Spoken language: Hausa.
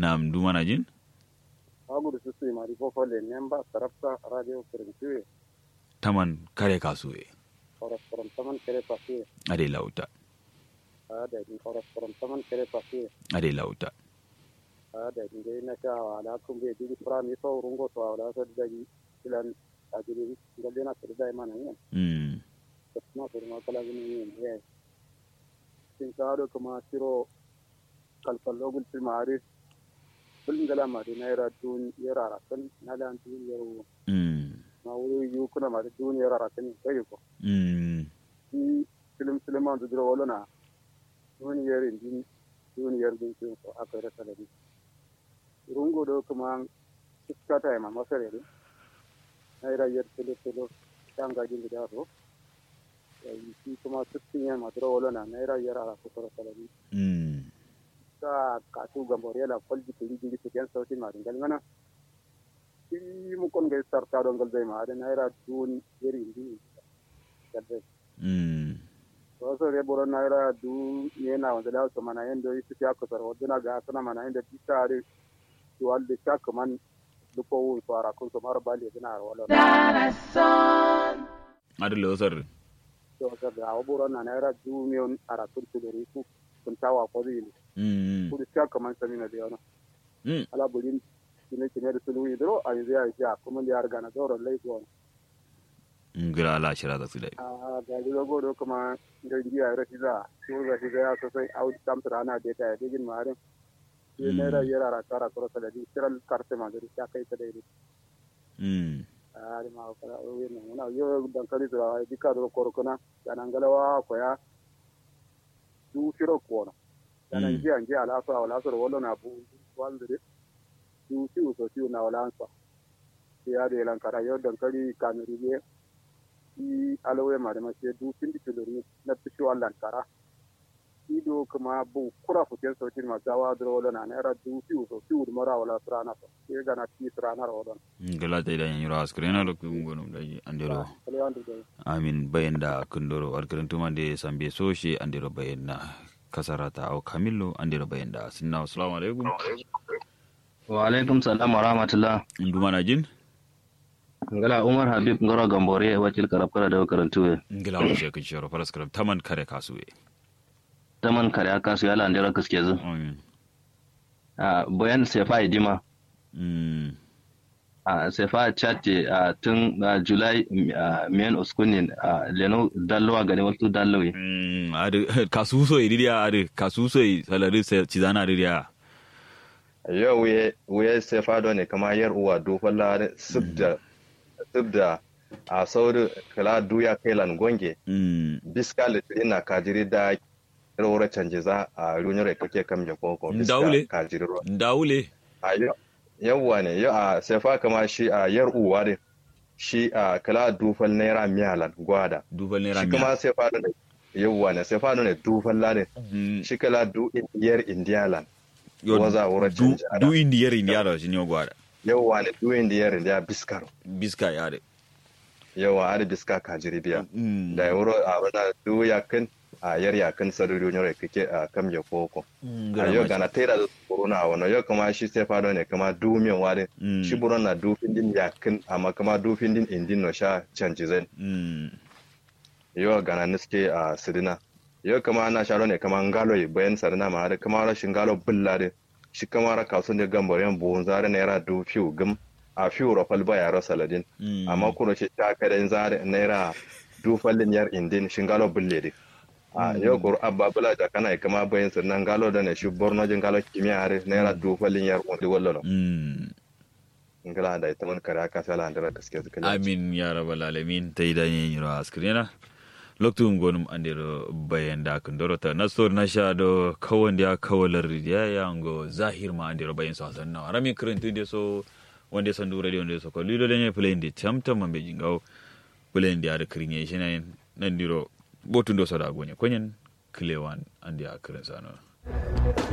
nam du mana jin agudu su su mari fofo le nemba sarapta radio kirintiwe taman kare kasuwe koros korom taman kere pasiwe ade lauta ada din koros korom taman kere pasiwe ade lauta ada din dai na sha wala kun be digi prami so rungo to wala so dagi ilan ajiri ngalle na so dai mana yin mm na so ma kala gini yin ye sin kado kuma tiro kalkallo gul fi mari bulin gala mari na yara dun yara rakan na lan dun yaro mm ma wuri yu kuna mari dun yara rakan kai ko mm i film film an dudro wala na dun yar din dun yar din ko aka rasa da ni rungo do kuma iska ta ma masare ne na ira yar tele tele tanga jin da ro yi shi kuma sittin ya ma duro wala na na ira yar ara ko rasa da ni mm ka ka tu gambore la kolji ko ji ji tiyan sauti ma ringal ngana i mu kon ga sarta do ngal dai ma da na ira dun yar din kadai mm wasu re boro naira du yana wanda da su mana yanda yi su fiya kusur wadda na ga suna mana yanda bi tare su wanda sha kaman duko wun su ara kun su mara bali yana a wala ade losar to wasu da awa boro na naira du miyon ara kun su dori ku kun tawa ko zai ne mm kudu sha kaman sami na da yana mm ala bulin kine kine da sulu yi duro a yanzu ya yi sha kuma da ya riga na zauren laifi wani ngira ala shira da su dai a ga ji zago do kuma da jiya ya rashi za su ga shi ya sosai a wuce tamtar ana da ta ya digin maharin sai naira yara ra kara kuro saladi kiral karte ma gari ya kai ta daidai mm a ari ma kala o yin nan na yo dankali tura ai dika do korkona yanan galawa ko ya du shiro ko na yanan Mm. ji an ji ala sa wala so wala na bu waldire du ci so ci na wala ansa ya de lan kara yo dankali kanuri be i alawe ma da ma ce du pindi tuluri na pishi wallan kara ido kuma bu kura futen sautin ma gawa dro wala na naira du ci so ci mara wala trana so ke gana ti trana wala ngala ta idan yiro askrena da ku ngonum dai andero kale andu dai amin bayanda kundoro warkarin tumande sambe soshi andero bayanda kasarata au kamillo andero bayanda sinna assalamu alaikum wa alaikum salam wa rahmatullah nduma na jin ngala umar habib ngoro gambore wacil karab kara da karantu ngila ko she kin shoro faras karam taman kare kasuwe taman kare aka su yala ndera kaske zu amin a bayan sefa idima mm a sefa chatte a tun a july a men uskunin a leno dallowa gani wasu dallowi mm ade kasuso idiya ade kasuso salari se cizana idiya yau wuye wuye sai fado ne kama yar uwa dofan lare subda subda a sauri kala duya kailan gonge mm biska litiri na kajiri da rawar canje za a runyar kake kam ya koko Ndaule. kajiri ruwa ndawule a yau yawwa ne yau a sai fa kama shi a yar uwa ne shi a kala dufan naira miyalan gwada dubal ne shi ramiya kuma sai fado ne yawwa ne sai fado ne dufan lare Mm, shi kala du yar indiyalan yo, waza wurin du canje ana. du indiyar indiyar shi ne gwada yawwa ne du indiyar indiya biskaro biska ya de yawa ari biska kajiri biya mm da wuro a wana du yakin a yar yakin saruri nyore kake a kam ya koko mm, a gara yau mashi. gana tera da corona a wani yau kama shi sai fado ne kama du min ware Mm. shi buron na du findin yakin amma kama du findin indin no sha canji zai mm yau gana niske a sidina yau kama ana sharo ne kama ngalo yi bayan sarina ma har kama rashin ngalo bullare shi kama ra kasu ne gambar yan buhun zare naira du fiu gum a fiu rafal ba yaro saladin Mm. amma kuma shi ta kada zare naira du fallin yar indin shi ngalo bulle de a yau kur abba bula da kana kama bayan sirnan ngalo da ne shi borno jin ngalo kimiyya har naira du fallin yar undi wallo mm ngala da ita man kare aka sala andara gaske zuka amin ya rabbal alamin ta idan yin yiro askrena loktu gonum andiro bayanda kundoro ta nastor nasha do kawon dia kawalar ya yango zahir ma andiro bayan sa sanna rami krentu de so wonde sandu radio de so ko lido de ne play ndi tamtam mambe jingaw play ndi ar krinye shinen nandiro botundo so da gonye konyen klewan andi akren sano